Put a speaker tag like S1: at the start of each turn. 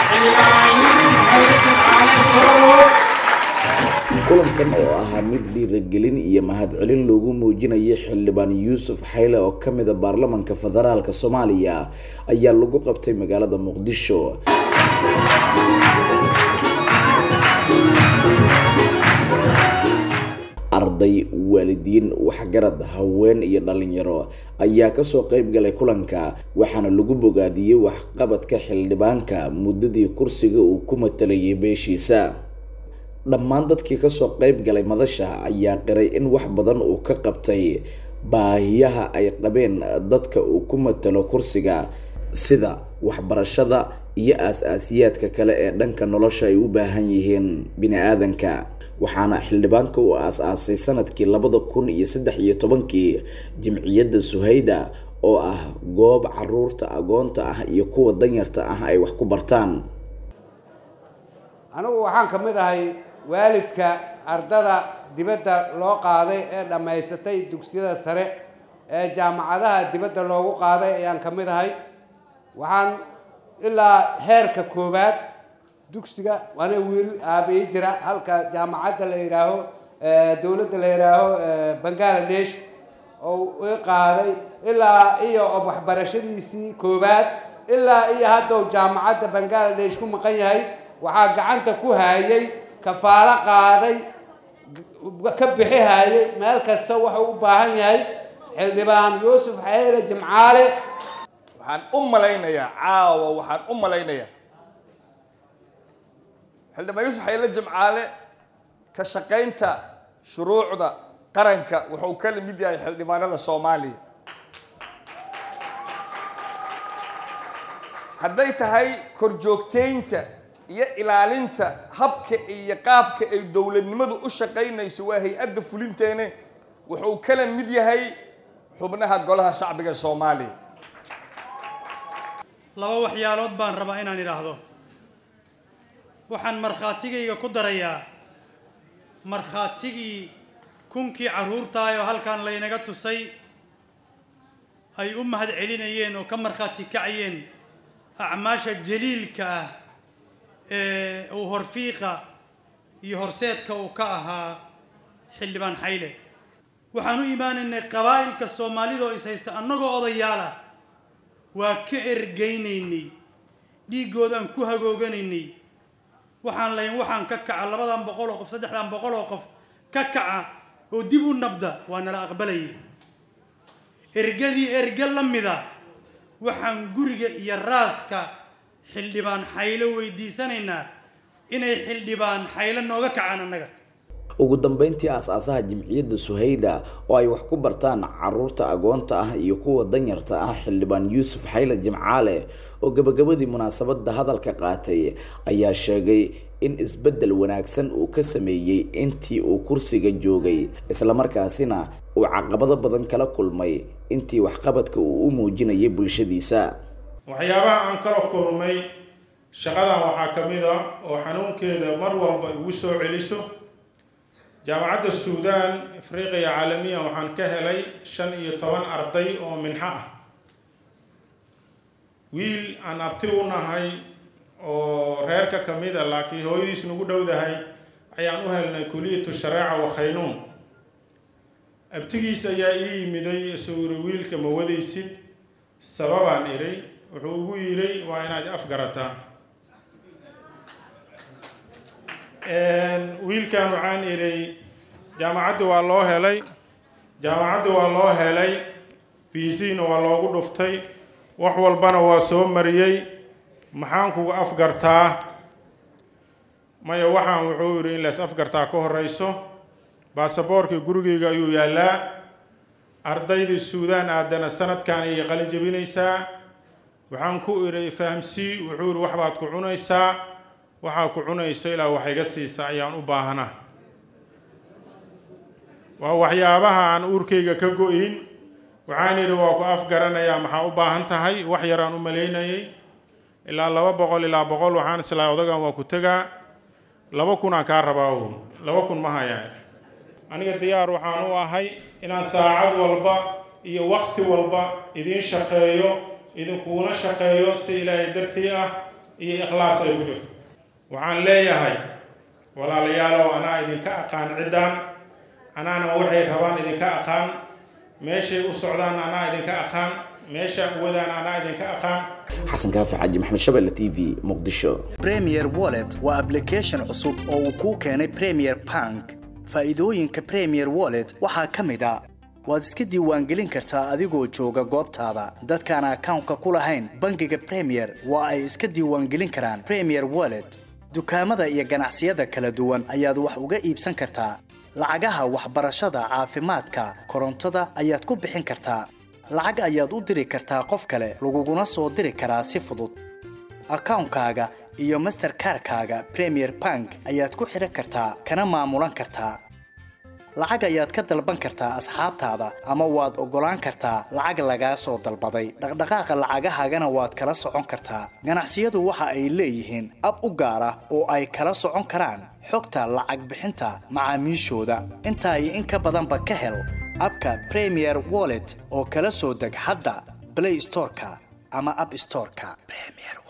S1: kulankan oo ahaa mid dhiiragelin iyo mahadcelin loogu muujinayay xildhibaan yuusuf xayle oo ka mid a baarlamanka federaalk soomaaliya ayaa lagu qabtay magaalada muqdisho arday waalidiin waxgarad haween iyo dhalinyaro ayaa kasoo qeyb galay kulanka waxaana lagu bogaadiyey waxqabadka xildhibaanka muddadii kursiga uu ku matalayay beeshiisa dhammaan dadkii kasoo qeyb galay madasha ayaa qiray in wax badan uu ka qabtay baahiyaha ay qabeen dadka uu ku matalo kursiga sida waxbarashada iyo aas-aasiyaadka kale ee dhanka nolosha ay u baahan yihiin bini-aadanka waxaana xildhibaanka uu aas-aasay sanadkii labada kun iyo saddex iyo tobankii jimciyadda suhayda oo ah goob caruurta agoonta ah iyo kuwa danyarta ah ay wax ku bartaan
S2: anigu waxaan ka mid ahay waalidka ardada dibadda loo qaaday ee dhammaysatay dugsiyada sare ee jaamacadaha dibadda loogu qaaday ayaan ka mid ahay waxaan ilaa heerka koowaad dugsiga waana wiil aabiyi jira halka jaamacadda la yidhaaho dowladda la yidhaaho bangaladesh oo i qaaday ilaa iyo waxbarashadiisii koowaad ilaa iyo haddaw jaamacadda bangaladesh ku maqan yahay waxaa gacanta ku hayay kafaalo qaaday ka bixi hayay meel kasta wuxuu u baahan yahay xildhibaan yuusuf xayle jimcaale
S3: waxaan u malaynayaa caawa waxaan u malaynayaa xildhibaan yuusuf xayle jimcaale ka shaqaynta shuruucda qaranka wuxuu ka mid yahay xildhibaanada soomaaliya hadday tahay korjoogtaynta iyo ilaalinta habka iyo qaabka ay dowladnimadu u shaqaynayso waa hay-adda fulinteene wuxuu kala mid yahay xubnaha golaha shacbiga soomaaliya
S4: laba waxyaalood baan rabaa inaan idhaahdo waxaan markhaatigayga ku darayaa markhaatigii kunkii carruurtaayoo halkan laynaga tusay ay u mahad celinayeen oo ka markhaati kacayeen acmaasha jaliilka ah ee uu horfiiqa iyo horseedka uu ka ahaa xildhibaan xayle waxaan u imaanaynay qabaa'ilka soomaalida oo is haysta annagoo odayaala waa ka ergaynaynay dhiiggoodaan ku hagooganaynay waxaan lahayn waxaan ka kaca labadan boqol oo qof saddexdan boqol oo qof ka kaca oo dib u nabda waa nala aqbalayay ergadii erge la mida waxaan guriga iyo raaska xildhibaan xaylo weydiisanaynaa inay xildhibaan xaylo nooga kacaan annaga
S1: ugu dambeyntii aas-aasaha jimciyadda suhayda oo ay wax ku bartaan caruurta agoonta ah iyo kuwa danyarta ah xildhibaan yuusuf xayle jimcaale oo gabagabadii munaasabadda hadalka qaatay ayaa sheegay in isbeddel wanaagsan uu ka sameeyey intii uu kursiga joogay islamarkaasina uu caqabado badan kala kulmay intii waxqabadka uu u muujinayay bulshadiisa
S5: waxyaabaha aan kala kulmay shaqadan waxaa ka mid a oo xanuunkeeda mar walba igu soo celiso jaamacadda suudaan afriqiya caalamiya waxaan ka helay shan iyo toban arday oo minxo ah wiil aan abti u nahay oo reerka ka mid a laakiin hooyadiis nagu dhowdahay ayaan u helnay kuliyatu shareeca wa khaynuun abtigiis ayaa ii yimiday isuu yiri wiilka ma wadaysid sababaan idhay wuxuu ugu yidhay waa inaad afgarataa wiilkan waxaan idhay jaamacadda waa loo helay jaamacadda waa loo helay fiisiina waa loogu dhuftay wax walbana waa soo mariyey maxaan kugu afgartaa maya waxaan wuxuu yidhi in lays afgartaa ka horeyso baasaboorkii gurigeyga ayuu yaallaa ardaydii suudaan aadana sanadkan ayay qalin jebinaysaa waxaan ku idhi fahamsii wuxuu yidhi waxbaad ku cunaysaa waxaa ku cunayso ilaa wax iga siisa ayaan u baahanaa waa waxyaabaha aan uurkayga ka go-in waxaan idhi waa ku afgaranayaa maxaa u baahan tahay wax yaraan u malaynayay ilaa laba boqol ilaa boqol waxaan islaa odagan waa ku tegaa laba kunaan kaa rabaa o laba kun ma hayaan aniga diyaar waxaan u ahay inaan saacad walba iyo wakti walba idiin shaqeeyo idinkuuna shaqeeyo si ilaahay dartii ah iyo ikhlaas ay ku jirto waxaan leeyahay walaalayaalow anaa idinka aqaan ciddaan anaana waxay rabaan idinka aqaan meeshay u socdaan anaa idinka aqaan meesha wadaan anaa idinka aqaan
S1: xasan kaafi xaaji maxamed shabelle t v muqdisho
S6: premier wallet waa application cusub oo uu kuu keenay premier bank faa'iidooyinka premier wallet waxaa ka mid a waad iska diiwaangelin kartaa adigoo jooga goobtaada dadkaan akawnka ku lahayn bangiga premier waa ay iska diiwaangelin karaan premier wallet dukaamada iyo ganacsiyada kala duwan ayaad wax uga iibsan kartaa lacagaha waxbarashada caafimaadka korontada ayaad ku bixin kartaa lacag ayaad u diri kartaa qof kale laguguna soo diri karaa si fudud akawnkaaga iyo masterkarkaaga premier bank ayaad ku xidhan kartaa kana maamulan kartaa lacag ayaad ka dalban kartaa asxaabtaada ama waad oggolaan kartaa lacag lagaa soo dalbaday dhaqdhaqaaqa lacagahaagana waad kala socon kartaa ganacsiyadu waxa ay leeyihiin ab u gaar ah oo ay kala socon karaan xogta lacag bixinta macaamiishooda intaa iyo in ka badanba ka hel abka premier wallet oo kala soo deg hadda blay storeka ama ab storeka